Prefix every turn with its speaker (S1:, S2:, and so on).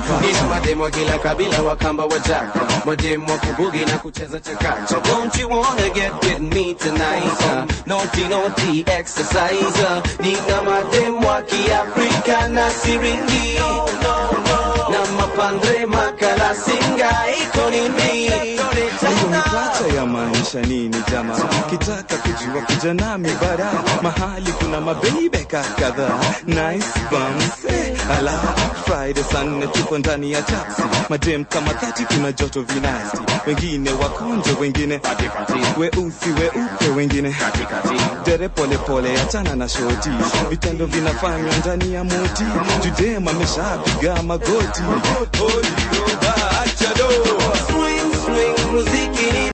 S1: ina mademo wa kila kabila wakamba wajaka mademo wa kubugi na kucheza chakacha don't you wanna get with me tonight uh, naughty naughty exercise uh, nina mademo wa kiafrika na siringi na mapandre makala singa iko nini
S2: hiyo ni pacha ya maisha nini jama kitaka kujua kuja nami bara mahali kuna mabeibeka kadhaa nice bums eh, ala friday saa nne tuko ndani ya taxi madem kama thati kuna joto vinasti wengine wakonjo wengine weusi weupe wengine dere polepole achana na shoti vitendo vinafanywa ndani ya moti judem ameshapiga magoti Odi, oba, acha do.
S1: swing swing muziki ni